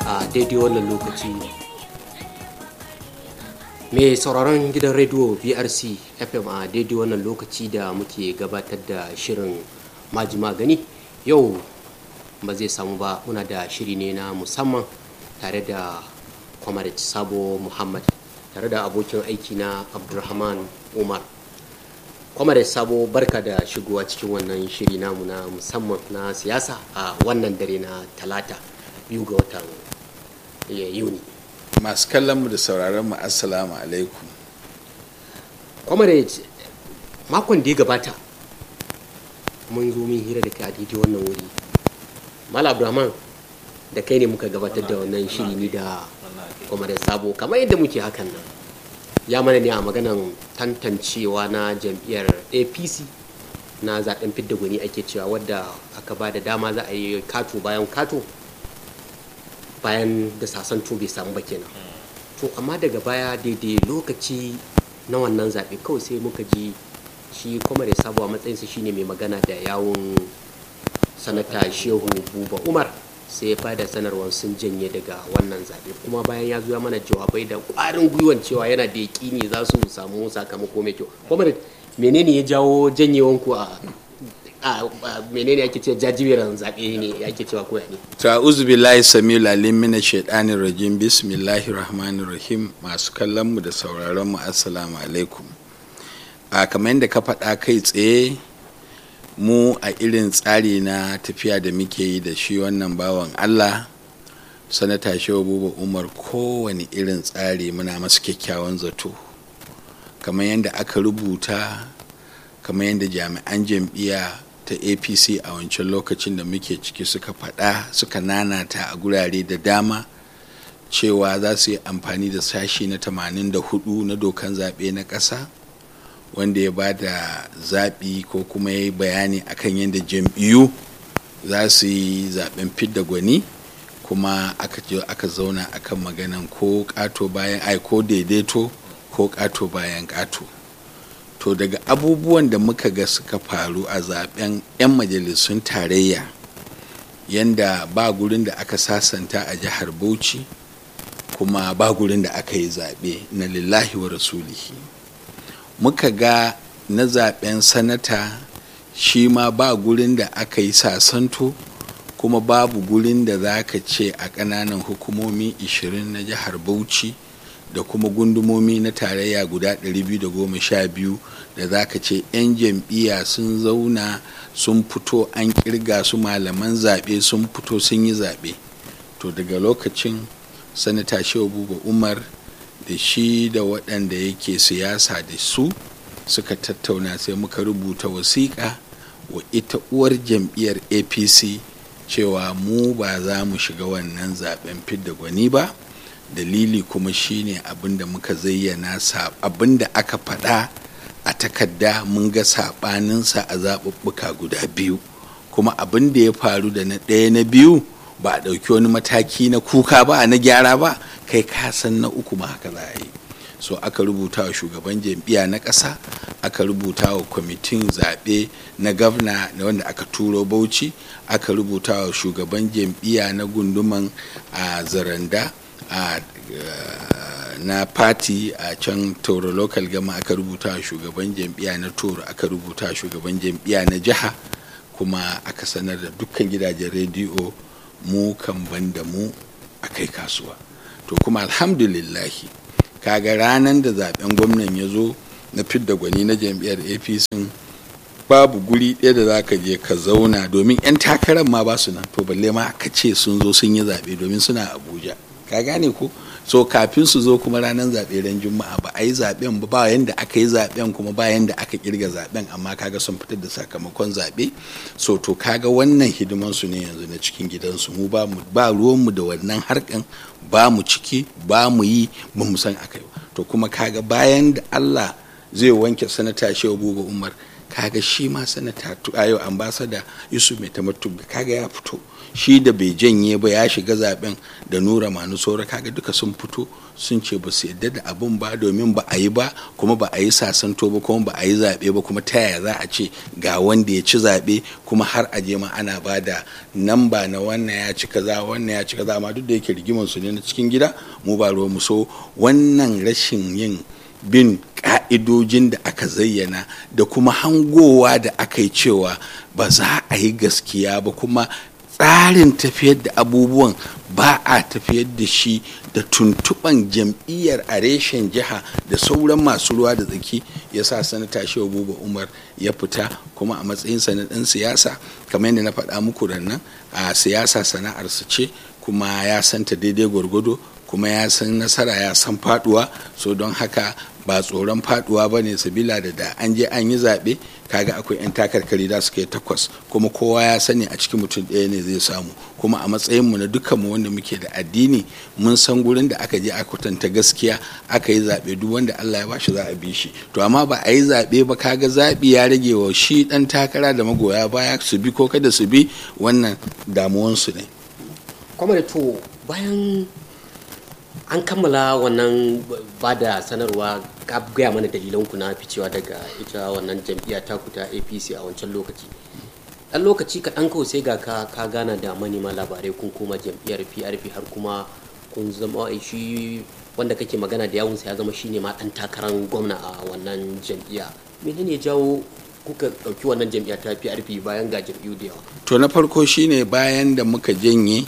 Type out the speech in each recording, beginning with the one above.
a daidai wannan lokaci mai sauraron gidan rediyo brc fm a daidai wannan lokaci da muke gabatar da shirin majima gani yau ba zai samu ba muna da shiri ne na musamman tare da comrade sabo muhammad tare da abokin aiki na abdulrahman umar comrade sabo barka da shigowa cikin wannan shiri namu na musamman na siyasa a wannan dare na talata biyu ga watan yuni masu kallon mu da sauraron mu assalamu alaikum comrade makon da ya gabata mun zo min hira da kai a daidai wannan wuri mala abdulrahman da kai ne muka gabatar da wannan shiri ni da comrade sabo kamar yadda muke hakan nan ya mana ne a maganan tantancewa na jam'iyyar apc na zaben fidda gwani ake cewa wadda aka ba da dama za a yi kato bayan kato bayan da sasanto bai samu ba kenan to amma daga baya daidai lokaci na wannan zaɓe kawai sai muka ji shi kuma da sabuwa matsayinsa shine mai magana da yawon sanata shehu buba umar sai ya bada sanarwar sun janye daga wannan zaɓe kuma bayan ya zo ya mana jawabai da ƙwarin gwiwan cewa yana da yaƙini za su samu sakamako mai kyau kuma menene ya jawo janyewanku a a menene ake cewa jajiberan zaɓe ne ake cewa koya ne ta'uzu billahi samiul alim mina shaitanir rajim bismillahir rahmanir rahim masu kallon mu da sauraron mu assalamu alaikum a kamar yadda ka faɗa kai tsaye mu a irin tsari na tafiya da muke yi da shi wannan bawan allah sanata shehu buba umar kowane irin tsari muna masu kyakkyawan zato kamar yadda aka rubuta kamar yadda jami'an jam'iyya ta apc a wancan lokacin da muke ciki suka faɗa suka nanata a gurare da dama cewa za su yi amfani da sashi na 84 na dokan zaɓe na ƙasa wanda ya ba da zaɓi ko kuma ya yi bayani akan yadda jam'iyyu za su yi zaɓen fidda gwani kuma aka aka zauna akan maganan ko ƙato bayan ai ko daidaito ko ƙato bayan ƙato to daga abubuwan da muka ga suka faru a zaben 'yan majalisun tarayya yanda ba gurin da aka sasanta a jihar bauchi kuma ba gurin da aka yi zaɓe na lillahi wa rasulihi muka ga na zaben sanata shi ma ba gurin da aka yi sasanto kuma babu gurin da za ka ce a ƙananan hukumomi 20 na jihar bauchi da kuma gundumomi na tarayya guda 212 da za ka ce 'yan jam'iyya sun zauna sun fito an kirga su malaman zaɓe sun fito sun yi zaɓe to daga lokacin sanata shehu buba umar da shi da waɗanda yake siyasa da su suka tattauna sai muka rubuta wasiƙa wa ita uwar jam'iyyar apc cewa mu ba za mu shiga wannan zaɓen fidda gwani ba dalili kuma shine abin da muka zayyana abin da aka faɗa a takarda mun ga saɓaninsa a zaɓuɓɓuka guda biyu kuma abin da ya faru da na ɗaya na biyu ba a ɗauki wani mataki na kuka ba na gyara ba kai ka san na uku ma haka za a yi so aka rubuta wa shugaban jam'iyya na ƙasa aka rubuta wa kwamitin zaɓe na gavna wanda aka turo bauchi aka rubuta wa shugaban jam'iyya na gunduman a zaranda a na fati a can toro local gama aka rubuta wa shugaban jam'iyya na toro aka rubuta wa shugaban jam'iyya na jiha kuma aka sanar da dukkan gidajen rediyo mu kan banda mu a kai kasuwa to kuma alhamdulillahi kaga ranar da zaben gwamnan ya zo na fidda gwani na jam'iyyar apc babu guri ɗaya da za ka je ka zauna domin 'yan takarar ma ba su nan to balle ma ka ce sun zo sun yi zaɓe domin suna abuja ka gane ko so kafin su zo kuma ranar zaɓe ran juma'a ba a yi zaɓen ba ba yanda aka yi zaɓen kuma ba yanda aka kirga zaɓen amma kaga sun fitar da sakamakon zaɓe so to kaga wannan hidiman su ne yanzu na cikin gidansu mu ba mu ba ruwan mu da wannan harkan ba mu ciki ba mu yi ba mu san akai to kuma kaga bayan da Allah zai wanke sanata Shehu Buba Umar kaga shi ma sanata ayo ambassador Yusuf Mai Tamattu kaga ya fito shi da bai janye ba ya shiga zaben da nura manu saura kaga duka sun fito sun ce ba su yadda da abun ba domin ba a yi ba kuma ba a yi sasanto ba kuma ba a yi zaɓe ba kuma ta yaya za a ce ga wanda ya ci zaɓe kuma har a je ma ana ba da namba na wannan ya ci kaza wannan ya ci kaza amma duk da yake rigimar su ne na cikin gida mu ba ruwa mu so wannan rashin yin bin ka'idojin da aka zayyana da kuma hangowa da aka yi cewa ba za a yi gaskiya ba kuma tsarin tafiyar da abubuwan ba a tafiyar da shi da tuntuɓan jam'iyyar a reshen jiha da sauran masu ruwa da tsaki ya sa sanata shehu buba umar ya fita kuma a matsayinsa na ɗan siyasa kamar yadda na faɗa muku nan a siyasa sana'arsa ce kuma ya santa daidai gwargwado kuma ya san nasara ya san faduwa so don haka ba tsoron faduwa ba ne sabila da da an je an yi zaɓe kaga akwai 'yan takarkari da suka yi takwas kuma kowa ya sani a cikin mutum ɗaya ne zai samu kuma a matsayinmu na dukkanmu wanda muke da addini mun san gurin da aka je a kwatanta gaskiya aka yi zaɓe duk wanda Allah ya bashi za a bi shi to amma ba a yi zaɓe ba kaga zaɓi ya rage wa shi ɗan takara da magoya baya su bi ko kada su bi wannan damuwansu ne. kwamar to bayan an kammala wannan ba da sanarwa ka gaya mana dalilanku na ficewa daga ita wannan jam'iyya ta ta apc a wancan lokaci ɗan lokaci kaɗan kawai sai ga ka ka gana da manema labarai kun koma jam'iyyar prp har kuma kun zama shi wanda kake magana da yawunsa ya zama shine ma ɗan takarar gwamna a wannan jam'iyya menene ya jawo kuka ɗauki wannan jam'iyya ta prp bayan ga jam'iyyu da yawa to na farko shine bayan da muka janye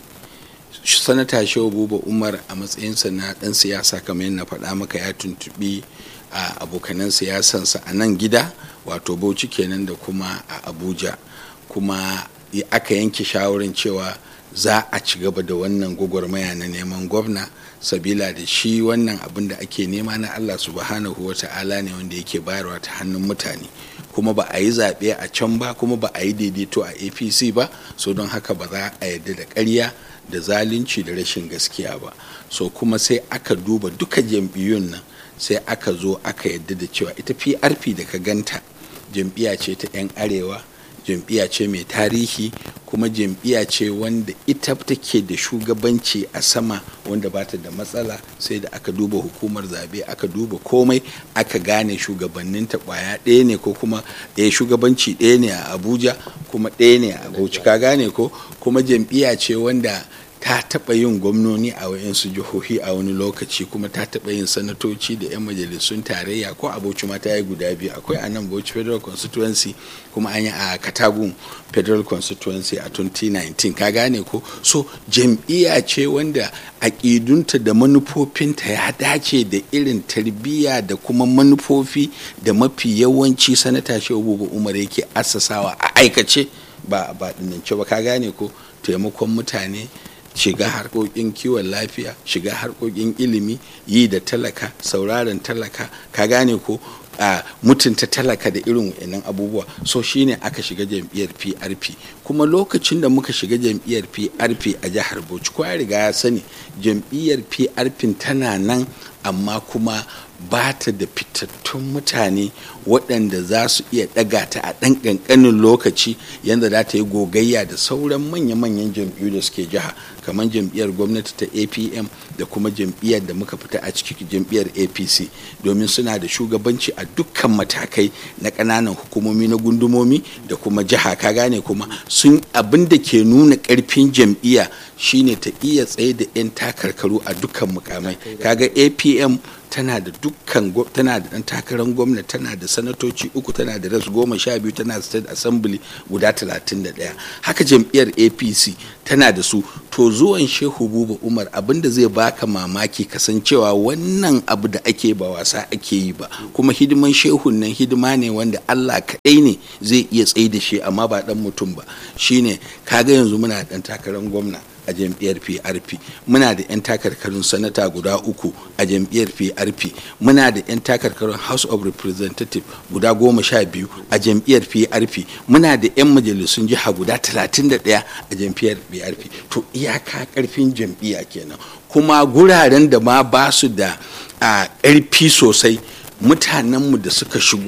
sanata shehu buba umar a matsayinsa na dan siyasa kamar yadda faɗa maka ya tuntubi a abokanan siyasansa a nan gida wato bauchi kenan da kuma a abuja kuma aka yanke shawarar cewa za a ci gaba da wannan gwagwarmaya na neman gwamna sabila da shi wannan abin da ake nema na allah subhanahu wa ta'ala ne wanda yake bayarwa ta hannun mutane kuma ba a yi zaɓe a can ba kuma ba a yi daidaito a apc ba so don haka ba za a yarda da ƙarya da zalunci da rashin gaskiya ba so kuma sai aka duba duka jam'iyyun nan sai aka zo aka yadda da cewa ita prp da ka ganta jam'iyya ce ta 'yan arewa jam'iyya ce mai tarihi kuma jam'iyya ce wanda ita take da shugabanci a sama wanda ba ta da matsala sai da aka duba hukumar zabe aka duba komai aka gane shugabanninta kwaya ɗaya ne ko kuma ɗaya shugabanci ɗaya ne a abuja kuma ɗaya ne a bauchi ka gane ko kuma jam'iyya ce wanda ta taɓa yin gwamnoni a wayansu jihohi a wani lokaci kuma ta taɓa yin sanatoci da 'yan majalisun tarayya ko a bauchi ma ta yi guda biyu akwai a nan bauchi federal constituency kuma an yi a katagun federal constituency a 2019 ka gane ko so jam'iyya ce wanda aƙidunta da manufofinta ya dace da irin tarbiyya da kuma manufofi da mafi yawanci sanata shehu umar yake assasawa a aikace ba ba dinance ba ka gane ko taimakon mutane shiga harkokin kiwon lafiya shiga harkokin ilimi yi da talaka sauraron talaka ka gane ko a mutunta talaka da irin wa'annan abubuwa so shine aka shiga jam'iyyar prp kuma lokacin da muka shiga jam'iyyar prp a jihar bauchi ko ya riga ya sani jam'iyyar prp tana nan amma kuma ba ta da fitattun mutane waɗanda za su iya ɗaga ta a ɗan ƙanƙanin lokaci yadda za ta yi gogayya da sauran manya-manyan jam'iyyu da suke jiha kamar jam'iyyar gwamnati ta apm da kuma jam'iyyar da muka fita a cikin jam'iyyar apc domin suna da shugabanci a dukkan matakai na ƙananan hukumomi na gundumomi da kuma jiha ka gane kuma sun abin da ke nuna ƙarfin jam'iyya shine ta iya tsaye da 'yan takarkaru a dukkan mukamai kaga apm tana da dukkan tana da dan takarar gwamna tana da sanatoci uku tana da ras goma sha biyu tana da state assembly guda talatin da ɗaya haka jam'iyyar apc tana da su to zuwan shehu buba umar abinda zai baka mamaki kasancewa wannan abu da ake ba wasa ake yi ba kuma hidiman shehun nan hidima ne wanda allah kaɗai ne zai iya tsaye da shi amma ba dan mutum ba shine kaga yanzu muna dan takarar gwamna a jam'iyyar PRP muna da 'yan takarkarin sanata guda uku a jam'iyyar PRP muna da 'yan takarkarin House of Representative guda goma sha biyu a jam'iyyar PRP muna da 'yan majalisun jiha guda talatin da ɗaya a jam'iyyar PRP to iyaka karfin jam'iyya kenan kuma guraren da ma ba su da ƙarfi sosai mutanenmu da suka shigo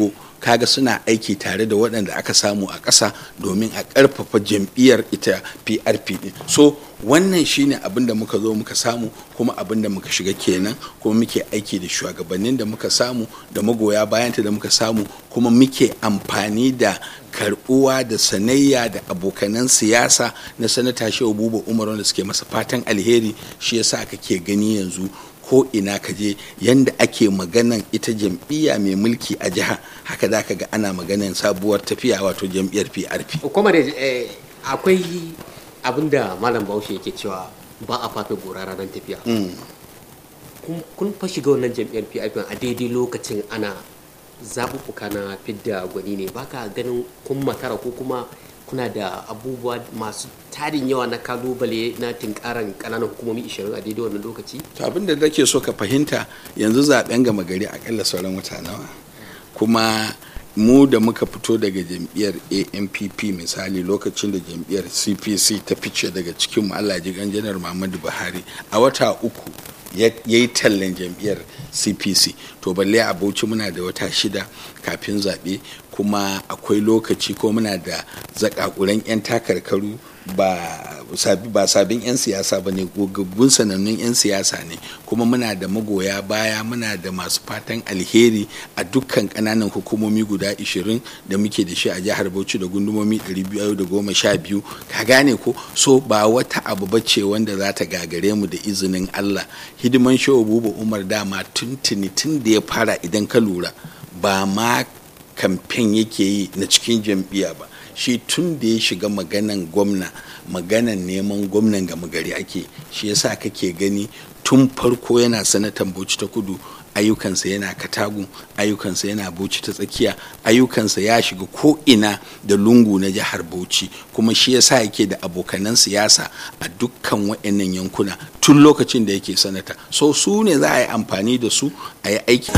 kaga suna aiki tare da waɗanda aka samu a ƙasa domin a ƙarfafa jam'iyyar ita prp ɗin so wannan shine abin da muka zo muka samu kuma abin da muka shiga kenan kuma muke aiki da shugabannin da muka samu da magoya bayanta da muka samu kuma muke amfani da karbuwa da sanayya da abokanan siyasa na sanata shehu buba umar wanda suke masa fatan alheri shi yasa kake gani yanzu ko ina ka je yanda ake maganan ita jam'iyya mai mulki a jiha haka za ka ga ana maganan sabuwar tafiya wato jam'iyyar prp kuma da akwai abin da malam bahaushe yake cewa ba a fafe gora ranar tafiya kun fa shiga wannan jam'iyyar prp a daidai lokacin ana zaɓuɓɓuka na fidda gwani ne baka ganin kun makara ko kuma kuna da abubuwa masu tarin yawa na kalubale na tinkaran ƙananan hukumomi 20 a daidai wannan lokaci to abin da nake so ka fahimta yanzu zaben gama gari akalla sauran wata nawa kuma mu da muka fito daga jam'iyyar ampp misali lokacin da jam'iyyar cpc ta fice daga cikin mu allah ji janar muhammadu buhari a wata uku ya yi tallan jam'iyyar cpc to balle a bauchi muna da wata shida kafin zaɓe kuma akwai lokaci ko muna da zakakuran 'yan takarkaru ba ba sabin 'yan siyasa ba ne gogaggun sanannun 'yan siyasa ne kuma muna da magoya baya muna da masu fatan alheri a dukkan kananan hukumomi guda 20 da muke da shi a jihar bauchi da gundumomi 212 ka gane ko so ba wata abu bace wanda za ta gagare mu da izinin allah hidiman shehu buba umar dama tuntuni tun da ya fara idan ka lura ba ma kamfen yake yi na cikin jam'iyya ba shi tun da ya shiga maganan gwamna maganan neman gwamnan gama gari ake shi yasa kake gani tun farko yana sanatan bauchi ta kudu ayyukansa yana katagun ayyukansa yana bauchi ta tsakiya ayyukansa ya shiga ko ina da lungu na jihar bauchi kuma shi yasa yake da abokanan siyasa a dukkan waɗannan yankuna tun lokacin da yake sanata so su ne za a yi amfani da su a yi aiki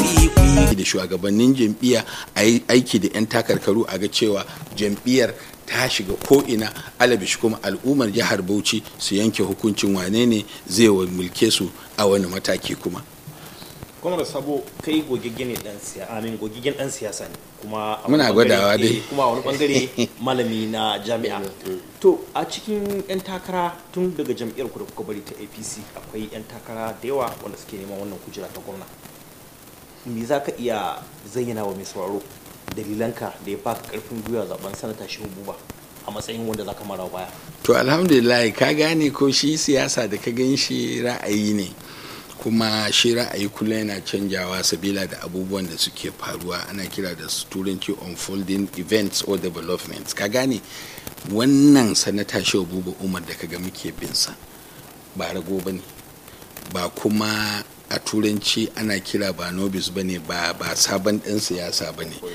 da shugabannin jam'iyya a yi aiki da 'yan takarkaru a ga cewa jam'iyyar ta shiga ko'ina alabishi kuma al'ummar jihar bauchi su yanke hukuncin wane ne zai mulke su a wani mataki kuma kwamar sabo kai gogiggen ne dan siyasa amin gogiggen dan siyasa ne kuma muna gwadawa dai kuma a wani bangare malami na jami'a to a cikin yan takara tun daga jam'iyyar ku da kuka bari ta APC akwai yan takara da yawa wanda suke neman wannan kujera ta gwamna me za ka iya zayyana wa mai sauraro dalilanka da ya baka karfin gwiwa zaben sanata shehu buba a matsayin wanda za ka mara baya to alhamdulillah ka gane ko shi siyasa da ka gan shi ra'ayi ne kuma shi ra'ayi kullum yana canjawa sabila da abubuwan da suke faruwa ana kira da turanci unfolding events or developments ka gane wannan sanata shehu buba umar da kaga muke binsa ba rago ba ne ba kuma a turanci ana kira ba nobis ba ne ba sabon ɗan siyasa ba ne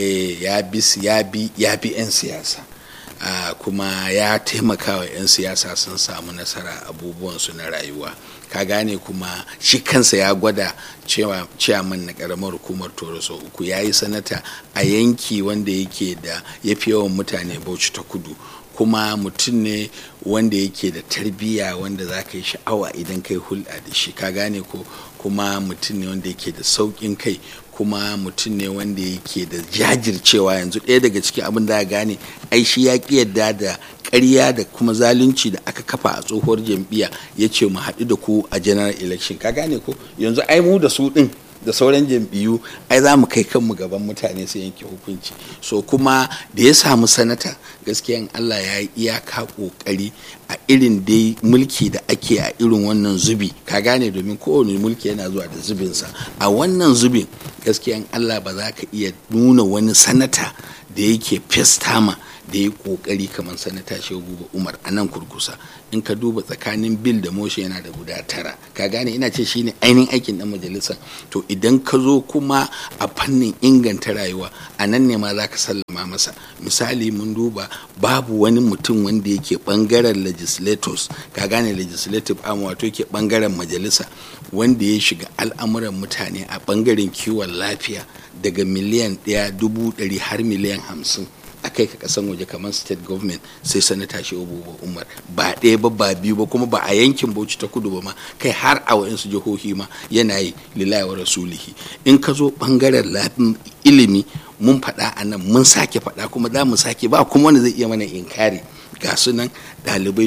ya bi ya bi 'yan siyasa Uh, kuma ya taimaka wa 'yan siyasa sun samu nasara abubuwansu na rayuwa ka gane kuma shi kansa ya gwada ciyaman na karamar hukumar toroso uku ya yi sanata a yanki wanda yake da ya fi yawan mutane bauchi ta kudu kuma mutum ne wanda yake da tarbiyya wanda za ka yi sha'awa idan kai hulɗa da shi ka gane ko kuma mutum ne wanda yake da sauƙin kai kuma mutum ne wanda yake da jajircewa yanzu ɗaya daga cikin abin da gane ai shi ya ƙi yadda da ƙarya da kuma zalunci da aka kafa a tsohuwar jam'iyya ya ce mu haɗu da ku a general election ka gane ko yanzu ai mu da su ɗin da sauran jam'iyyu ai za mu kai kanmu gaban mutane su yanke hukunci so kuma da ya samu sanata gaskiyan allah ya yi iyaka kokari a irin dai mulki da ake a irin wannan zubi ka gane domin kowane mulki yana zuwa da zubinsa a wannan zubin gaskiyan allah ba za ka iya nuna wani sanata da yake festama da ya kokari kamar sanata shehu umar a nan kurkusa in ka duba tsakanin bil da moshe yana da guda tara ka gane ina ce shine ainihin aikin dan majalisa to idan ka zo kuma a fannin inganta rayuwa a nan ne ma za ka sallama masa misali mun duba babu wani mutum wanda yake bangaren legislators ka gane legislative arm wato yake bangaren majalisa wanda ya shiga al'amuran mutane a bangaren kiwon lafiya daga miliyan ɗaya dubu ɗari har miliyan hamsin a kai ka kasan waje kamar state government sai sanata shi abubuwa umar ba ɗaya ba ba biyu ba kuma ba a yankin bauchi ta kudu ba ma kai har a wayansu jihohi ma yana yi lillahi wa rasulihi in ka zo bangaren ilimi mun faɗa a nan mun sake faɗa kuma za mu sake ba kuma wanda zai iya mana inkari ga su nan ɗalibai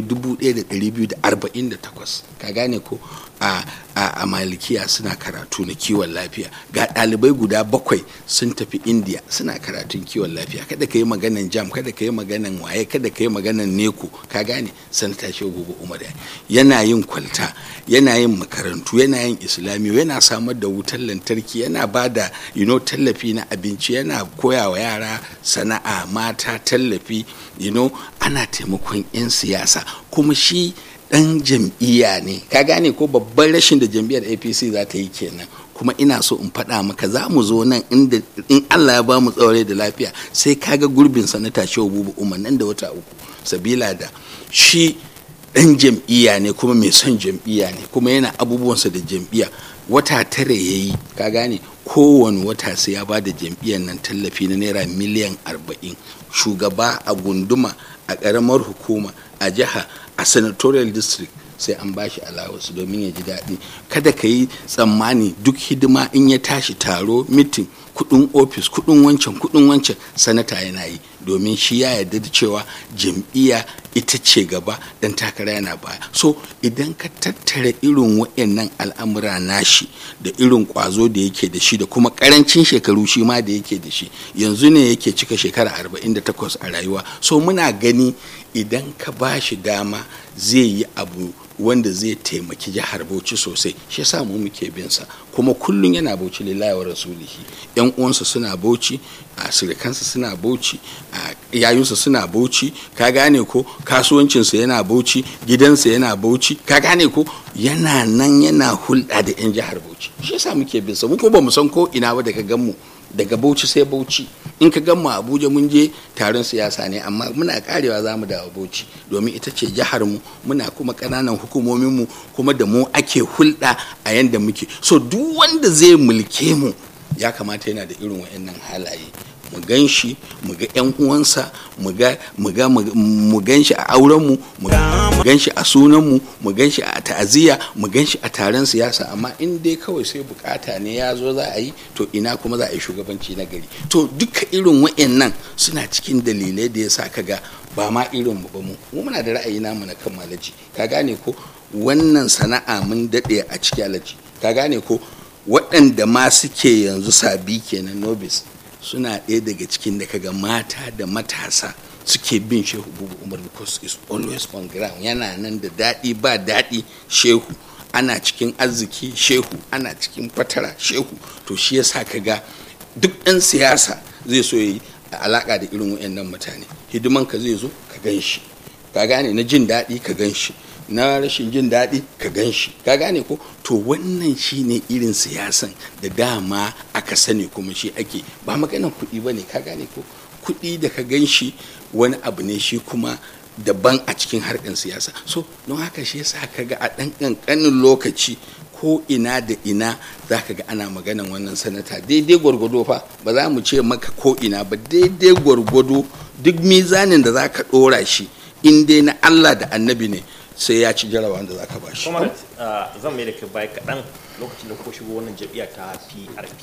1248 ka gane ko a, a, a malikiya suna karatu na kiwon lafiya ga ɗalibai guda bakwai sun tafi indiya suna karatun kiwon lafiya kada ka yi maganan jam kada ka yi maganan waye kada ka yi maganan neko ka gane sanata shehu gobe umar yana yin kwalta yana yin makarantu yana yin islamiyu yana samar da wutar lantarki yana ba da you know, tallafi na abinci yana koya wa yara sana'a mata tallafi you know, ana taimakon 'yan siyasa kuma shi dan jam'iyya ne ka gane ko babban rashin da jam'iyyar apc za ta yi kenan kuma ina so in faɗa maka za mu zo nan inda in allah ya ba mu tsaurai da lafiya sai kaga gurbin sanata shehu bubu umar nan da wata uku sabila da shi dan jam'iyya ne kuma mai son jam'iyya ne kuma yana abubuwansa da jam'iyya wata tare ya yi ka gane kowane wata sai ya ba da jam'iyyar nan tallafi na naira miliyan arba'in shugaba a gunduma a ƙaramar hukuma a jiha a senatorial district sai an bashi allowance domin ya ji daɗi kada ka yi tsammani duk hidima in ya tashi taro mitin kudin ofis kudin wancan kudin wancan sanata yana yi domin shi ya yarda da cewa jam'iyya ita ce gaba dan takara yana baya so idan ka tattara irin waɗannan al'amura nashi da irin kwazo da yake da shi da kuma karancin shekaru shi ma da yake da shi yanzu ne yake cika shekara 48 a rayuwa so muna gani idan ka ba shi dama zai yi abu wanda zai taimaki jihar bauchi sosai shi yasa mu muke bin sa kuma kullun yana bauchi lillahi wa rasulihi yan uwansa suna bauchi a sirikansa suna bauchi a yayunsa suna bauchi ka gane ko kasuwancinsa yana bauchi gidansa yana bauchi ka gane ko yana nan yana hulɗa da yan jihar bauchi shi yasa muke bin sa mu ko ba mu san ko ina ba daga gan mu daga bauchi sai bauchi in ka gan mu abuja mun je taron siyasa ne amma muna karewa za mu dawo bauchi domin ita ce jihar mu muna kuma ƙananan hukumomin mu kuma da mu ake hulɗa a yanda muke so duk wanda zai mulke mu ya kamata yana da irin wa'annan halaye mu gan shi mu ga yan uwansa mu ga mu ga mu gan shi a auren mu mu gan shi a sunan mu mu gan shi a ta'aziyya mu gan shi a taron siyasa amma in dai kawai sai bukata ne ya zo za a yi to ina kuma za a yi shugabanci na gari to duka irin wa'annan suna cikin dalilai da yasa kaga ba ma irin mu ba mu mu muna da ra'ayi namu na kan malaji ka gane ko wannan sana'a mun dade a cikin alaji ka gane ko waɗanda ma suke yanzu sabi kenan nobis suna ɗaya daga cikin da kaga mata da matasa suke bin shehu bubu umar because is always on ground yana nan da daɗi ba daɗi shehu ana cikin arziki shehu ana cikin fatara shehu to shi yasa kaga duk ɗan siyasa zai so yi alaƙa da irin wayannan mutane hidiman ka zai zo ka gan shi ka gane na jin daɗi ka gan shi na rashin jin daɗi ka gan shi ka gane ko to wannan shine irin siyasan da dama aka sani kuma shi ake ba maganan kuɗi ba ne ka gane ko kuɗi da ka gan shi wani abu ne shi kuma daban a cikin harkar siyasa so don haka shi yasa ka ga a ɗan ƙanƙanin lokaci ko ina da ina za ka ga ana maganan wannan sanata daidai gwargwado fa ba za mu ce maka ko ina ba daidai gwargwado duk mizanin da za ka ɗora shi in dai na allah da annabi ne sai ya ci jarawa da za ka ba shi. Kuma zan mai da kai baya kaɗan lokacin da kuka shigo wannan jam'iyya ta PRP.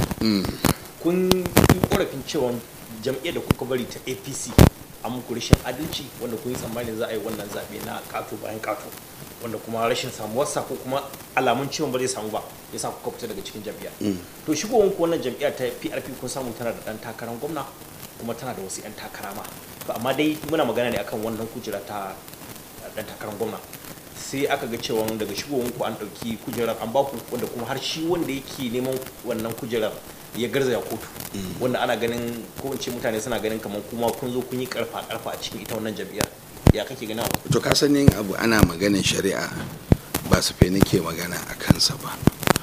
Kun yi korafin cewa jam'iyyar da kuka bari ta APC a muku rashin adalci wanda kun yi tsammanin za a yi wannan zaɓe na ƙato bayan ƙato wanda kuma rashin samuwarsa ko kuma alamun ciwon ba zai samu ba ya sa kuka fita daga cikin jam'iyya. To shigowar ku wannan jam'iyya ta PRP kun samu tana da ɗan takarar gwamna kuma tana da wasu 'yan takara ma. Amma dai muna magana ne akan wannan kujera ta ɗan takarar gwamna. sai aka ga cewa daga shigowar ku an ɗauki kujerar an baku wanda kuma har shi wanda yake neman wannan kujerar ya garzaya kotu wanda ana ganin ko in ce mutane suna ganin kamar kuma kun zo kun yi karfa karfa a cikin ita wannan jam'iyyar ya kake ganin abu to ka sanin abu ana maganin shari'a ba su fe nake magana a kansa ba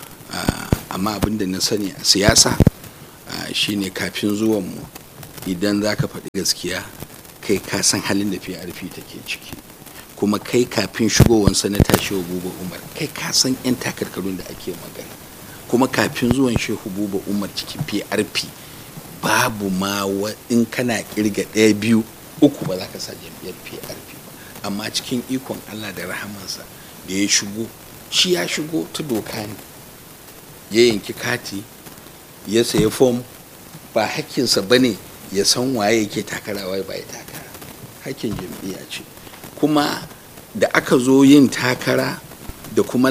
amma abin da na sani a siyasa shine kafin zuwan mu idan za ka faɗi gaskiya kai ka san halin da PRP take ciki kuma kai kafin shigowar sanata shehu buba umar kai ka san 'yan takarkarun da ake magana kuma kafin zuwan shehu buba umar cikin prp babu ma in kana kirga ɗaya biyu uku ba za ka sa jam'iyyar prp ba amma cikin ikon allah da rahamansa da ya shigo shi ya shigo ta doka ne ya yanki kati ya sayi fom ba hakkinsa ba ne ya san waye yake takara waye ba ya takara hakkin jam'iyya ce kuma da aka zo yin takara da kuma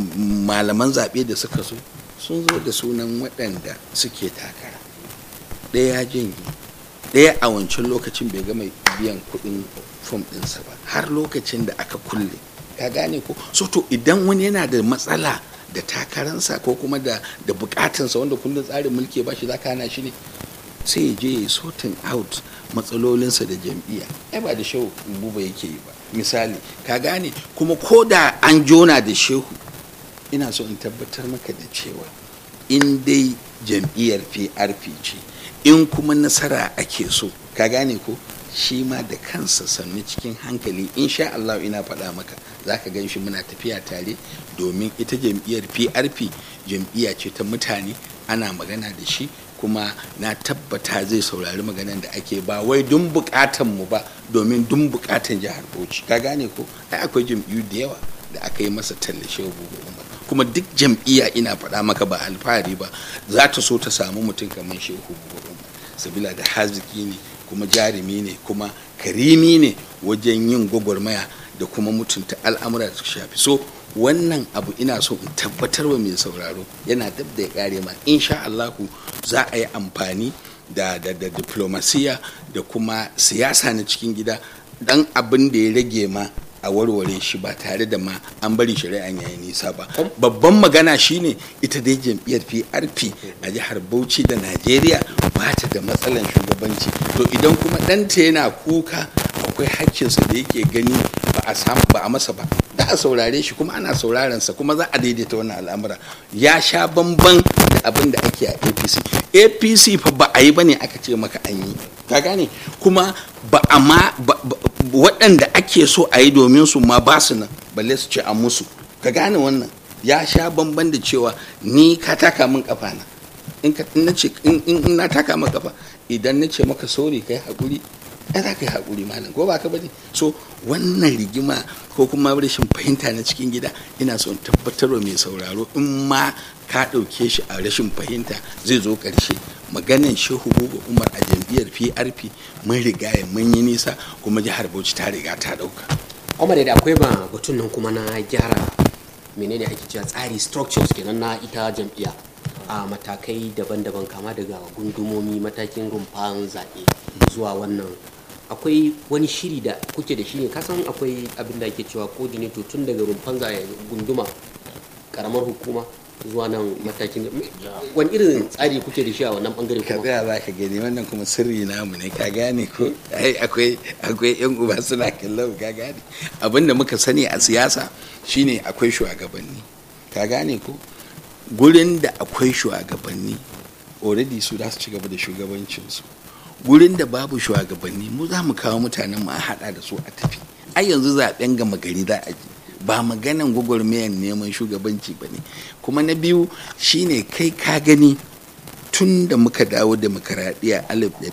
malaman zaɓe da suka zo sun zo da sunan waɗanda suke takara ɗaya ya janye ɗaya a wancan lokacin bai gama biyan kuɗin fom ɗinsa ba har lokacin da aka kulle ka gane ko so to idan wani yana da matsala da takaransa ko kuma da da bukatansa wanda kullum tsarin mulki ba shi za ka hana shi ne sai ya je ya sorting out matsalolinsa da jam'iyya ai ba da shehu buba yake yi ba misali ka gane kuma ko da an jona da shehu ina so in tabbatar maka da cewa in dai jam'iyyar prp ce in kuma nasara ake so ka gane ko shi ma da kansa sannu cikin hankali insha Allah ina faɗa maka za ka gan shi muna tafiya tare domin ita jam'iyyar prp jam'iyya ce ta mutane ana magana da shi kuma na tabbata zai saurari maganan da ake ba wai dun bukatan mu ba domin dun bukatan jihar bauchi ka gane ko ai akwai jam'iyyu da yawa da aka yi masa tallashe umar kuma duk jam'iyya ina faɗa maka ba alfahari ba za ta so ta samu mutum kamar shehu umar sabila da haziki ne kuma jarumi ne kuma karimi ne wajen yin gwagwarmaya da kuma mutunta al'amura da su shafi so wannan abu ina so in tabbatar wa mai sauraro yana dab da ya kare ma insha Allahu za a yi amfani da da da diplomasiya da kuma siyasa na cikin gida dan abin da ya rage ma a warware shi ba tare da ma an bari shari'an yayi nisa ba babban magana shine ita dai jam'iyyar PRP a jihar Bauchi da Najeriya ba ta da matsalan shugabanci to idan kuma ɗanta yana kuka akwai hakkinsa da yake gani ba a samu ba a masa ba da a saurare shi kuma ana sauraron sa kuma za a daidaita wannan al'amura ya sha bamban da abin da ake a APC APC fa ba a yi bane aka ce maka an yi ka gane kuma ba a ma waɗanda ake so a yi domin su ma ba su nan balle su ce a musu ka gane wannan ya sha bamban da cewa ni ka taka min kafa na in na taka maka kafa idan na ce maka sori kai hakuri ai za ka yi haƙuri malam ko ba ka bane so wannan rigima ko kuma rashin fahimta na cikin gida ina son tabbatarwa mai sauraro in ma ka ɗauke shi a rashin fahimta zai zo ƙarshe maganan shehu buba umar a jam'iyyar prp mun riga ya mun yi nisa kuma jihar bauchi ta riga ta ɗauka umar da akwai ba batun nan kuma na gyara menene ake cewa tsari structures kenan na ita jam'iyya a matakai daban-daban kama daga gundumomi matakin rumfan zaɓe zuwa wannan akwai wani shiri da kuke da shi ne kasan akwai abin da ake cewa coordinator tun daga rumfan zaɓe gunduma karamar hukuma zuwa nan matakin wani irin tsari kuke da shi a wannan bangare ka kuma tsaya za ka gani wannan kuma sirri namu ne ka gane ko ai akwai akwai yan uba suna kallon ka gane abin da muka sani a siyasa shine akwai shugabanni ka gane ko gurin da akwai shugabanni already su za su ci gaba da shugabancinsu gurin da babu shugabanni mu za mu kawo mutanen mu a hada da su a tafi ai yanzu zaben gama gari za a ji ba maganan gwagwarmayar neman shugabanci ba ne kuma na biyu shine kai ka gani tun da muka dawo demokaradiyya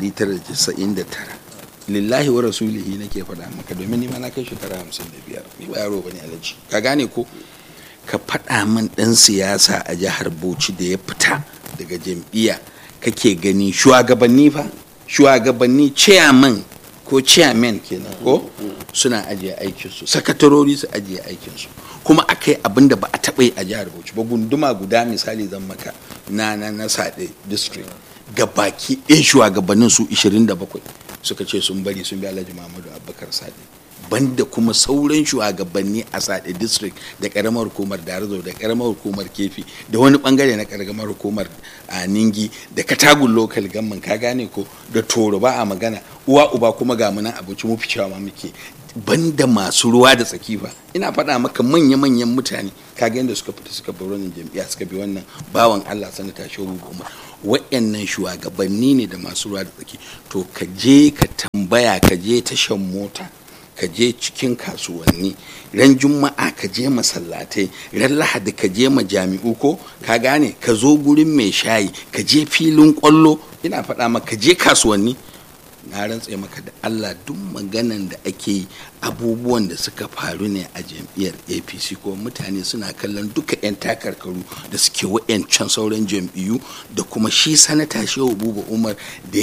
1999 lillahi wa rasulihi nake faɗa maka domin nima na kai shekara 55 ni ba yaro bane alaji ka gane ko ka faɗa min ɗan siyasa a jihar bauchi da ya fita daga jam'iyya kake gani shugabanni fa shugabanni chairman ko chairman kenan ko suna ajiye aikinsu sakatarori su ajiye aikinsu kuma aka yi abin da ba a taɓa yi a jihar bauchi ba gunduma guda misali zan maka na na na sade district ga baki ɗin shugabannin su 27 suka ce sun bari sun bi alhaji muhammadu abubakar sade banda kuma sauran shugabanni a sade district da karamar hukumar darazo da karamar hukumar kefi da wani bangare na karamar hukumar a ningi da katagun local gamman ka gane ko da toro ba a magana uwa uba kuma ga munan abinci mu ficewa ma muke banda masu ruwa da tsaki ba ina faɗa maka manya-manyan mutane kaga yadda suka fita suka bar wannan jam'iyya suka bi wannan bawan Allah sanata shehu umar waɗannan shugabanni ne da masu ruwa da tsaki to ka je ka tambaya ka je tashan mota ka je cikin kasuwanni ran juma'a ka je masallatai ran lahadi ka je majami'u ko ka gane ka zo gurin mai shayi ka je filin kwallo ina faɗa maka ka je kasuwanni na rantse maka da allah duk maganan da ake yi abubuwan da suka faru ne a jam'iyyar apc ko mutane suna kallon duka 'yan takarkaru da suke wa'yancan sauran jam'iyyu da kuma shi sanata shehu buba umar da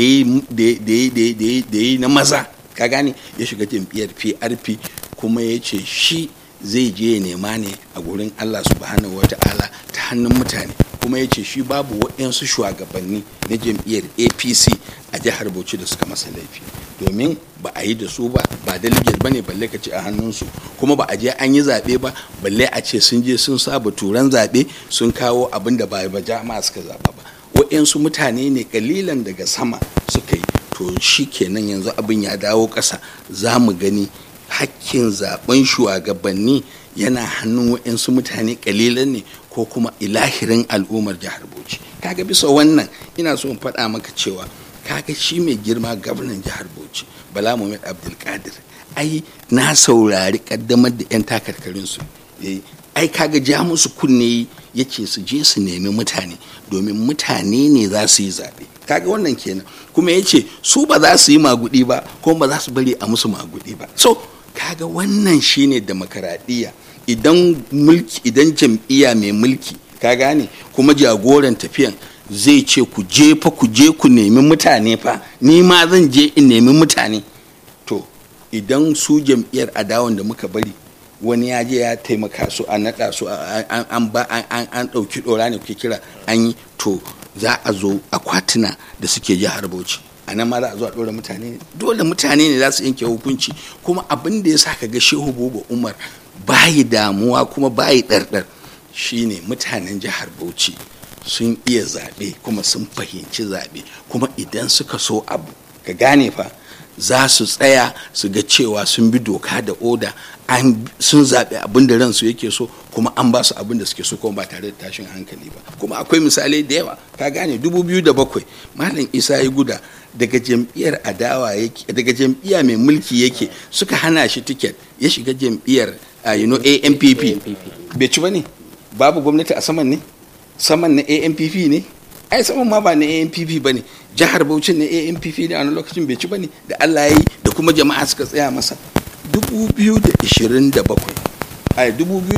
ya yi na maza ka gane ya shiga jam'iyyar prp kuma ya ce shi zai je ya nema ne a gurin allah subhanahu wata'ala ta hannun mutane kuma ya ce shi babu waɗansu shugabanni na jam'iyyar apc a jihar bauchi da suka masa laifi domin ba a yi da su ba ba delegate ba ne balle ka ce a hannunsu kuma ba a je an yi zaɓe ba balle a ce sun je sun saba turan zaɓe sun kawo abin da ba ba jama'a suka zaɓa ba waɗansu mutane ne kalilan daga sama suka yi to shi kenan yanzu abin ya dawo ƙasa za mu gani hakkin zaben shugabanni yana hannun waɗansu mutane kalilan ne ko kuma ilahirin al'ummar jihar bauchi kaga bisa wannan ina so in faɗa maka cewa kaga shi mai girma gwamnan jihar bauchi bala muhammad abdulkadir ai na saurari kaddamar da 'yan takarkarinsu ai kaga ja musu kunne ya ce su je su nemi mutane domin mutane ne za su yi zaɓe kaga wannan kenan kuma ya ce su ba za su yi magudi ba kuma ba za su bari a musu magudi ba so kaga wannan shine demokaradiyya idan mulki idan jam'iyya mai mulki ka gane kuma jagoran tafiyan zai ce ku je fa ku je ku nemi mutane fa ni ma zan je in nemi mutane to idan su jam'iyyar adawan da muka bari wani ya je ya taimaka su a naɗa su an ba an ɗauki ɗora ne kuke kira an yi to za a zo akwatuna da suke jihar bauchi a nan ma za a zo a ɗora mutane dole mutane ne za su yanke hukunci kuma abin da ya sa ka ga shehu buba umar bayi damuwa kuma bayi ɗarɗar shine mutanen jihar bauchi sun iya zaɓe kuma sun fahimci zaɓe kuma idan suka so abu ka gane fa za su tsaya su ga cewa sun bi doka da oda sun zaɓi abin da ransu yake so kuma an ba su abin da suke so kuma ba tare da tashin hankali ba kuma akwai misalai da yawa ka gane bakwai malam isa ya guda daga jam'iyyar adawa yake daga jam'iyya mai mulki yake suka hana shi tiket ya shiga jam'iyyar you know ampp bai ci ba ne babu gwamnati a saman ne saman na ampp ne ai saman ma ba na ampp ba ne jihar bauchi na ampp ne a wani lokacin bai ci ba ne da allah ya yi da kuma jama'a suka tsaya masa 2027 ai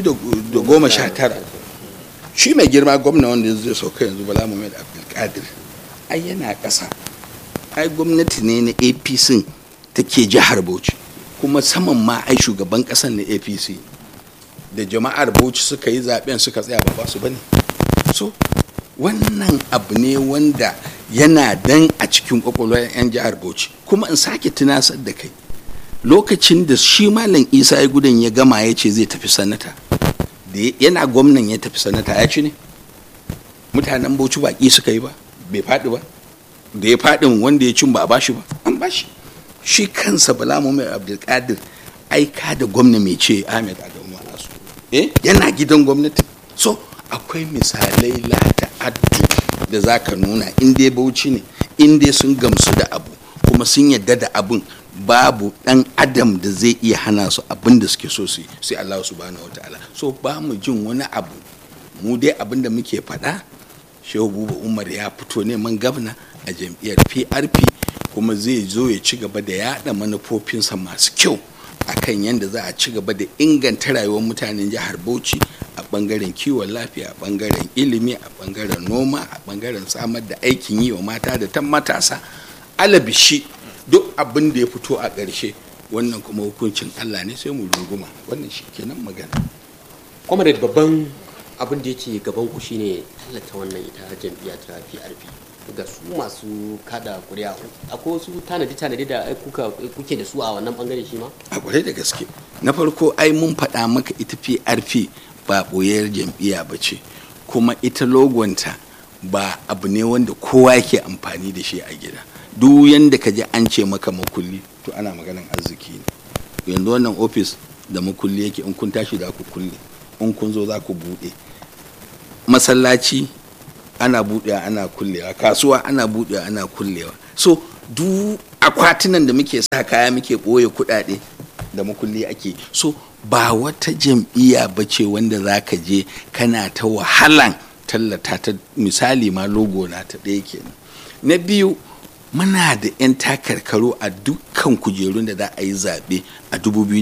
2019 shi mai girma gwamna wanda zai sauka yanzu bala muhammad abdulkadir ai yana ƙasa ai gwamnati ne na apc take jihar bauchi kuma saman ma ai shugaban ƙasan na apc da jama'ar bauchi suka yi zaben suka tsaya ba su bane so wannan abu ne wanda yana dan a cikin kwakwalwar 'yan jihar bauchi kuma in sake tunasar da kai lokacin da shi malam isa ya gudan ya gama ya ce zai tafi sanata da yana gwamnan ya tafi sanata ya ci ne mutanen bauchi baki suka yi ba bai faɗi ba da ya faɗin wanda ya cin ba a bashi ba an bashi shi kansa bala mai abdulkadir aika da gwamna mai ce ahmed adamu alasu eh yana gidan gwamnati so akwai misalai lata addu da za ka nuna in dai bauchi ne in dai sun gamsu da abu kuma sun yadda da abun babu dan adam da zai iya hana su abin da suke so su sai Allah subhanahu wataala so ba mu jin wani abu mu dai abin da muke faɗa shehu buba umar ya fito neman gabna a jam'iyyar prp kuma zai zo ya ci gaba da yaɗa manufofinsa masu kyau akan yadda za a ci gaba da inganta rayuwar mutanen jihar bauchi a bangaren kiwon lafiya a bangaren ilimi a bangaren noma a bangaren samar da aikin yi wa mata da ta matasa alabishi duk abin da ya fito a ƙarshe wannan kuma hukuncin allah ne sai mu runguma wannan shi kenan magana comrade babban abin da yake gaban ku shine tallata wannan ita jam'iyya ta PRP ga su masu kada kuri'a akwai wasu tanadi tanadi da kuka kuke da su a wannan bangare shi ma a kwarai da gaske na farko ai mun faɗa maka ita PRP ba boyar jam'iyya ba ce kuma ita logonta ba abu ne wanda kowa yake amfani da shi a gida duk yanda ka ji an ce maka makulli to ana maganan arziki ne yanzu wannan ofis da makulli yake in kun tashi za ku kulle in kun zo za ku buɗe masallaci ana buɗewa ana kullewa kasuwa ana buɗewa ana kullewa so duk akwatunan da muke sa kaya muke ɓoye kuɗaɗe da makulli ake so ba wata jam'iyya ba ce wanda za ka je kana ta wahalan tallata ta misali ma logo na ta ɗaya kenan na biyu muna da 'yan takarkaru a dukkan kujerun da za a yi zaɓe a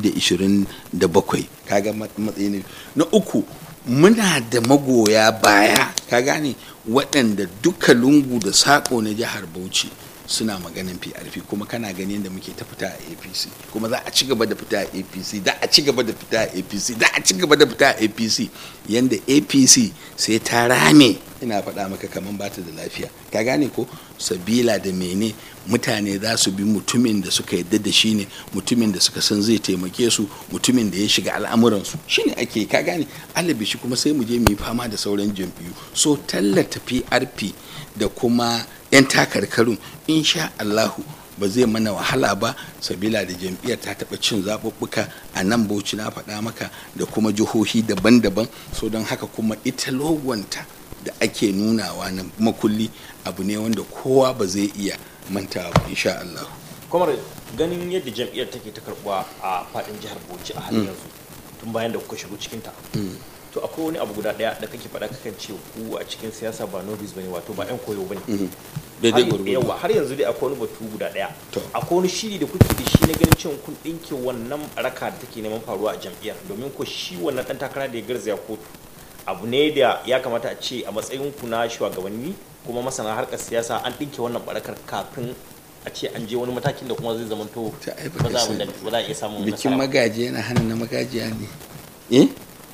2027 kaga matsayi ne na uku muna da magoya baya ka gane waɗanda duka lungu da saƙo na jihar bauchi suna maganin PRP kuma kana gani yadda muke ta fita a APC kuma za a ci gaba da fita a APC da a ci gaba da fita a APC da a ci gaba da fita a APC yanda APC sai ta rame ina faɗa maka kaman bata da lafiya ka gane ko sabila da mene mutane za su bi mutumin da suka yadda da shi ne mutumin da suka san zai taimake su mutumin da ya shiga al'amuransu shine ake ka gane alabi shi kuma sai mu je mu yi fama da sauran jam'iyyu so tallata PRP da kuma 'yan takarkarun insha Allahu ba zai mana wahala ba sabila da jam'iyyar ta taɓa cin zaɓuɓɓuka a nan bauchi na faɗa maka da kuma jihohi daban-daban so don haka kuma ita logonta da ake nunawa na makulli abu ne wanda kowa ba zai iya mantawa ba insha Allah. kamar ganin yadda jam'iyyar take ta karɓuwa a faɗin jihar bauchi a halin yanzu tun bayan da kuka shigo cikinta to akwai wani abu guda daya da kake faɗa kakan ce ku a cikin siyasa ba novice bane wato ba yan koyo bane daidai Har- gwargwado yawa har yanzu dai akwai wani batu guda daya To. akwai wani shiri da kuke da shi na ganin cewa kun ɗinke wannan raka da take neman faruwa a jam'iyyar domin ko shi wannan ɗan takara da ya garzaya kotu abu ne da ya kamata a ce a matsayin ku na shugabanni kuma masana harkar siyasa an ɗinke wannan barakar kafin a ce an je wani matakin da kuma zai zamanto Ta ai ba baka za a sani. ba za a iya samun bikin nasara ba. magaji yana hana na magajiya ne eh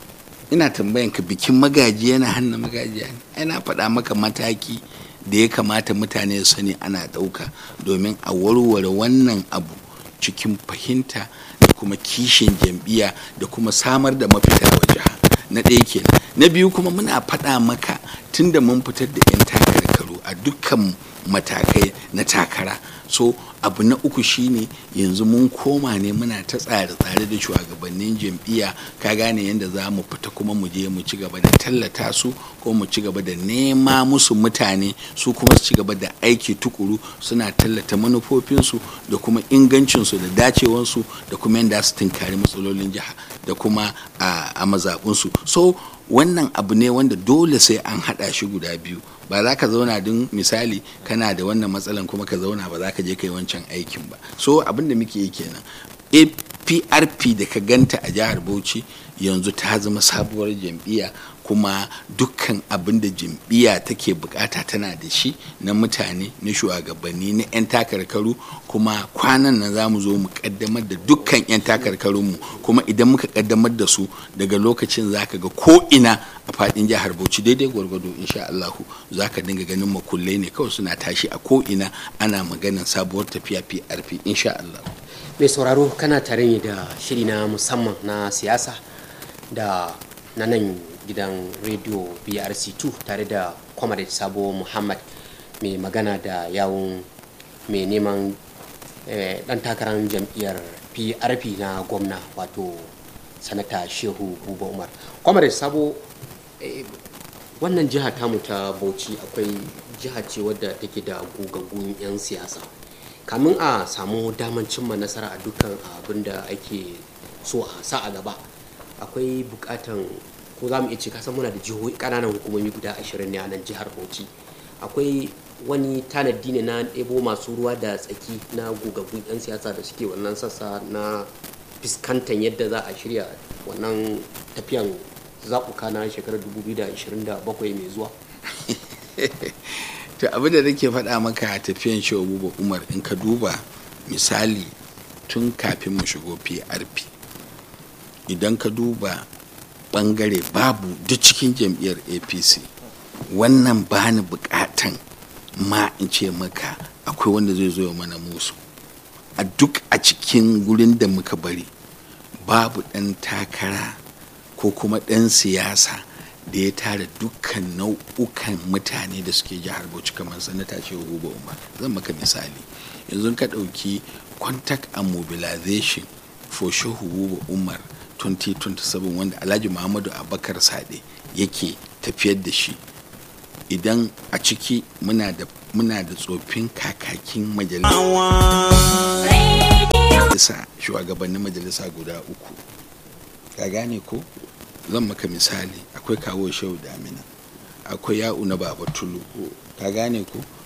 ina tambayan ka bikin magaji yana hana magajiya ne ai na faɗa maka mataki da ya kamata mutane su sani ana ɗauka domin a warware wannan abu cikin fahimta da kuma kishin jam'iyya da kuma samar da mafita wa jiha na ɗaya kenan na biyu kuma muna faɗa maka tunda mun fitar da 'yan takarkaru a dukkan matakai na takara so abu na uku shine yanzu mun koma ne muna ta tsare-tsare da shugabannin jam'iyya ka gane yadda za mu fita kuma mu je mu ci gaba da tallata su ko mu ci gaba da nema musu mutane su kuma su ci gaba da aiki tukuru suna tallata manufofinsu da kuma ingancinsu da dacewansu da kuma yadda su tunkari matsalolin jiha da kuma a, a mazaɓunsu so wannan abu ne wanda dole sai an haɗa shi guda biyu ba za ka zauna don misali kana da wannan matsalan kuma ka zauna ba za ka je ka yi wancan aikin ba so abin da muke yi kenan aprp da ka ganta a jihar bauchi yanzu ta zama sabuwar jam'iyya kuma dukkan abin da jam'iyya take bukata tana da shi na mutane na shugabanni na 'yan takarkaru kuma kwanan nan za mu zo mu kaddamar da dukkan 'yan takarkarunmu kuma idan muka kaddamar da su daga lokacin za ka ga ko ina a fadin jihar bauchi daidai gwargwado insha Allahu za ka dinga ganin makullai ne kawai suna tashi a ko ina ana maganin sabuwar tafiya PRP insha Allah. mai sauraro kana tare ne da shiri na musamman na siyasa da na nan gidan rediyo brc2 tare da comrade sabo muhammad mai magana da yawun mai neman eh, dan takarar jam'iyyar prp na gwamna wato sanata shehu buba umar comrade sabo eh, wannan jiha tamu ta bauchi akwai jiha ce wadda take da gogaggun 'yan siyasa kamin a samu daman cimma nasara a dukkan abin da ake so a sa a gaba akwai bukatan ko za mu iya ce kasan muna da jihohi kananan hukumomi guda ashirin ne a nan jihar bauchi akwai wani tanadi ne na ɗebo masu ruwa da tsaki na gogaggun 'yan siyasa da suke wannan sassa na fuskantar yadda za a shirya wannan tafiyan zaɓuka na shekarar 2027 mai zuwa to abin da nake faɗa maka a tafiyan shehu buba umar in ka duba misali tun kafin mu shigo prp idan ka duba bangare babu duk cikin jam'iyyar apc wannan bani bukatan ma in ce maka akwai wanda zai zo ya mana musu a duk a cikin gurin da muka bari babu ɗan takara ko kuma ɗan siyasa da ya tara dukkan nau'ukan mutane da suke jihar bauchi kamar sanata ce huba umar zan maka misali yanzu ka ɗauki contact and mobilization for shehu huba umar 2027 wanda alhaji muhammadu abakar sade yake tafiyar da shi idan a ciki muna da muna da tsofin kakakin majalisa shugabannin majalisa guda uku ka gane ko zan maka misali akwai kawo shehu damina akwai ya'u na baba tulu ka gane ko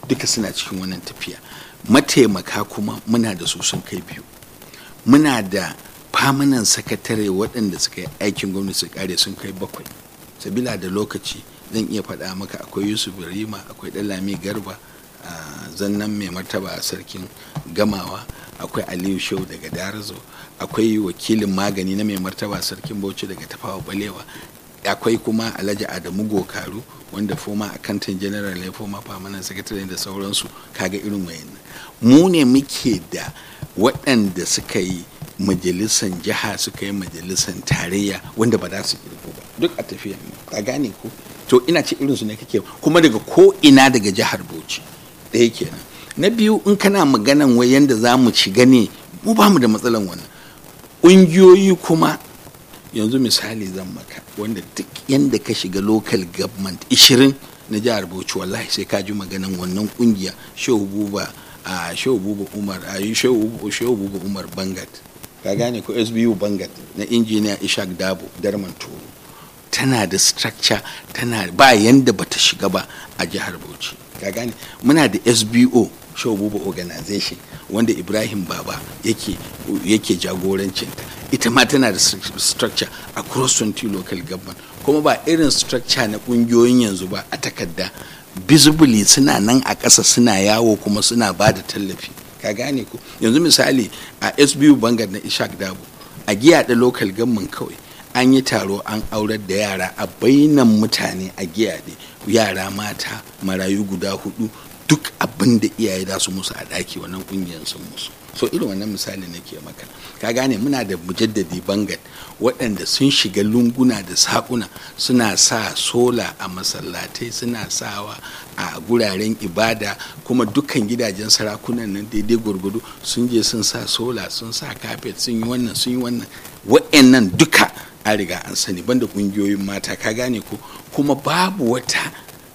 duka suna cikin wannan tafiya mataimaka kuma muna da su sun kai biyu muna da famanan sakatare waɗanda suka yi aikin gwamnati su kare sun kai bakwai sabila da lokaci zan iya faɗa maka akwai yusuf rima akwai ɗalami garba a zannan mai martaba a sarkin gamawa akwai aliyu shehu daga darazo akwai wakilin magani na mai martaba sarkin bauchi daga tafawa balewa akwai kuma alhaji adamu gokaru wanda foma akantan general ya foma famanan sakatare da sauransu kaga irin wayannan mu ne muke da waɗanda suka yi majalisan jiha suka yi majalisan tarayya wanda ba za su kirgo ba duk a tafiya ka gane ko to ina ce irinsu ne kake kuma daga ko ina daga jihar bauchi ɗaya kenan na biyu in kana maganan wai yanda za mu ci gane mu ba mu da matsalan wannan ƙungiyoyi kuma yanzu misali zan maka wanda duk yanda ka shiga local government 20 na jihar bauchi wallahi sai ka ji maganan wannan ƙungiya shehu buba a shehu buba umar a shehu buba umar bangat ka gane ko sbu bangat na injiniya ishak dabo darman toro tana da structure tana ba yanda bata shiga ba a jihar bauchi ka gane muna da sbo shawbuba organization wanda ibrahim baba yake yake jagorancinta ita ma tana da structure across 20 local government kuma ba irin structure na kungiyoyin yanzu ba a takarda visibly suna nan a ƙasa suna yawo kuma suna ba da tallafi ka gane ko yanzu misali a sbu bangar na ishak dabo a giya da local government kawai an yi taro an aurar da yara a bainan mutane a giya yara mata marayu guda hudu duk abin da iyaye za su musu a ɗaki wannan ƙungiyar sun musu so irin wannan misali nake maka ka gane muna da mujaddadi bangat waɗanda sun shiga lunguna da saƙuna suna sa sola a masallatai suna sawa a guraren ibada kuma dukkan gidajen sarakunan nan daidai gwargwado sun je sun sa sola sun sa kafet sun yi wannan sun yi wannan waɗannan duka an riga an sani banda ƙungiyoyin mata ka gane ko kuma babu wata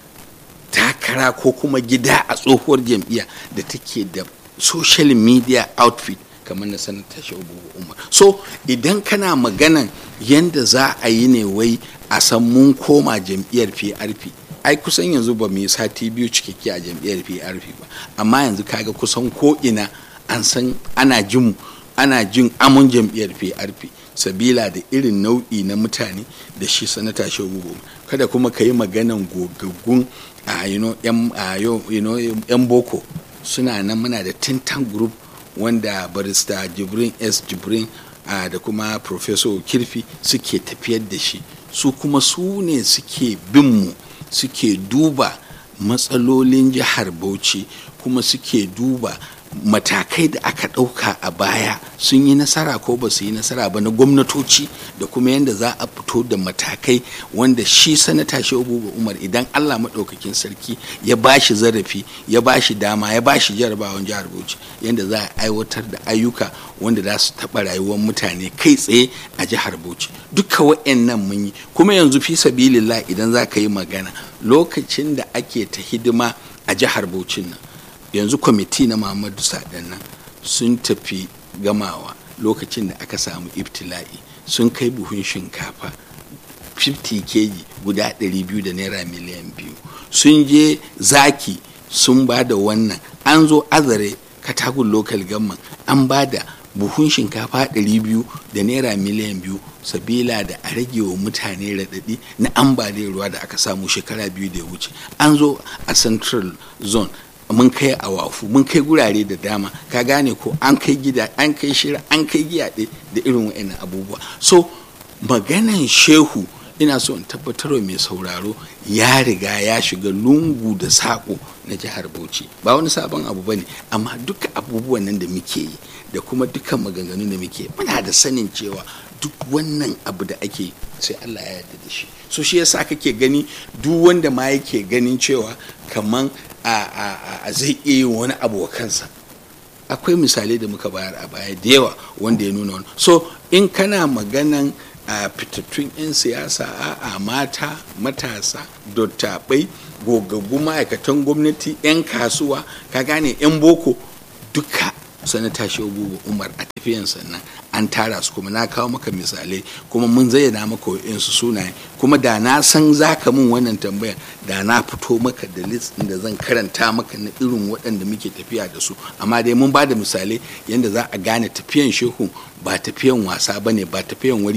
takara ko kuma gida a tsohuwar jam'iyya da take da social media outfit kamar na sanata shabu umar so idan kana maganan yanda za a yi ne wai a san mun koma jam'iyyar prp ai kusan yanzu ba mu yi sati biyu cikakke a jam'iyyar prp ba amma yanzu kaga kusan ko ina an san ana jin ana jin amon jam'iyyar prp sabila da irin nau'i na mutane da shi sanata shabu kada kuma ka yi maganan gogaggun a yan boko suna nan muna da tintan group wanda barista jibrin s jibrin da kuma professor kirfi suke tafiyar da shi su kuma su ne suke bin mu suke duba matsalolin jihar bauchi kuma suke duba matakai da aka ɗauka a baya sun yi nasara ko ba su yi nasara ba na gwamnatoci da kuma yadda za a fito da matakai wanda shi sanata shehu umar idan allah maɗaukakin sarki ya ba shi zarafi ya ba shi dama ya ba shi jarabawan jihar bauchi yadda za a aiwatar da ayyuka wanda za su taɓa rayuwar mutane kai tsaye a jihar bauchi duka wa'annan mun yi kuma yanzu fi sabilillah idan za ka yi magana lokacin da ake ta hidima a jihar bauchin nan yanzu kwamiti na muhammadu sadan nan sun tafi gamawa lokacin da aka samu ibtila'i sun kai buhun shinkafa 50 kg guda 200 da naira miliyan biyu sun je zaki sun ba da wannan an zo azare katagun local government an ba da buhun shinkafa 200 da naira miliyan biyu sabila da a rage wa mutane raɗaɗi na ambaliyar ruwa da aka samu shekara biyu da ya wuce an zo a central zone mun kai a wafu mun kai gurare da dama ka gane ko an kai gida an kai shira an kai giyaɗe da irin wa'annan abubuwa so maganan shehu ina so in tabbatarwa mai sauraro ya riga ya shiga lungu da saƙo na jihar bauchi ba wani sabon abu ba ne amma duka abubuwan nan da muke yi da kuma dukkan maganganun da muke muna da sanin cewa duk wannan abu da ake sai allah ya yarda da shi so shi yasa kake gani duk wanda ma yake ganin cewa kaman a zai iya yin wani abu wa kansa akwai misalai da muka bayar a baya da yawa wanda ya nuna wani so in kana maganan a fitattun 'yan siyasa a mata matasa dottabai gogaggu ma'aikatan gwamnati 'yan kasuwa ka gane 'yan boko duka sanata shehu umar a tafiyan sannan an tara su kuma na kawo maka misalai kuma mun zayyana maka wa'insu sunaye kuma da na san za ka min wannan tambaya da na fito maka da list da zan karanta maka na irin waɗanda muke tafiya da su amma dai mun ba da misalai yadda za a gane tafiyan shehu ba tafiyan wasa ba ne ba tafiyan wari